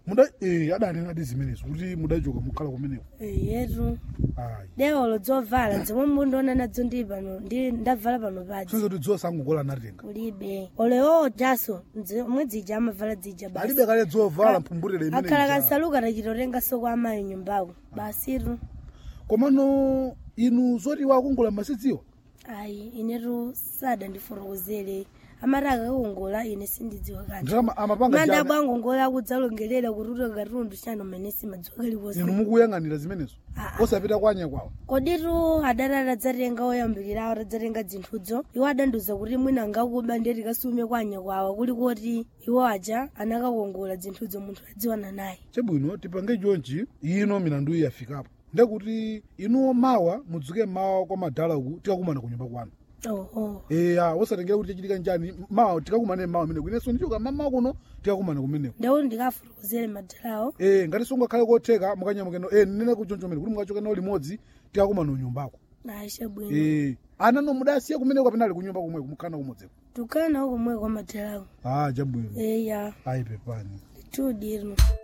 muda eh adanena adi zimenezo kuti mudachoka mukhala kumeneko yetu ayi dewolo dzovala zomwe mundiona nadzo ndi pano ndi ndavala pano padzi sinza kuti dziwa sangogola anatenga kulibe olewo jaso omwe dzija amavala dzija basi alibe kale dzovala mphumbutere akhala imene kansaluka tachitotengaso kwa amayi nyumbako basitu komano inu zoti wakongola masidziwa ayi inetu sadandifotokozere amati akakongola ine sindidziwa kanthu nditama amapanga manda jana bwangongola akudzalongelera kuti katundu chano mmene simadziwa inu kalikonse mukuyang'anira zimenezo Ah, ah. osapita kwanye kwawo koditu adati atadzatenga oyambirirawo atadzatenga dzinthudzo iwo adandiuza kuti mwina angakuba ndiye tikasume kwanye kwawo kuli kuti iwo aja anakakongola dzinthudzo munthu adziwana naye chabwino tipange chonchi ino milandu iyi yafikapo ndekuti inuwo mawa mudzuke mawa kwa madala uku tikakumana kunyumba kwanu oho eya osatengera kuti chachitika njani mawa tikakumane mawa meneko inenso ndichoka mamawa kuno tikakumana kumeneko ndauti ndikafotokozere madalawo eh ngati sungakhale kotheka mukanyamukeno eh nene kuchonchomere kuti mukachoka nawo limodzi tikakumana kunyumbako aisha bwino eh ana no mudasiya kumeneko kapena ali kunyumba kumweko mukhana kumodzeko tukana nawo komwe kwa madalawo ah chabwino eya ayi pepani tudi ino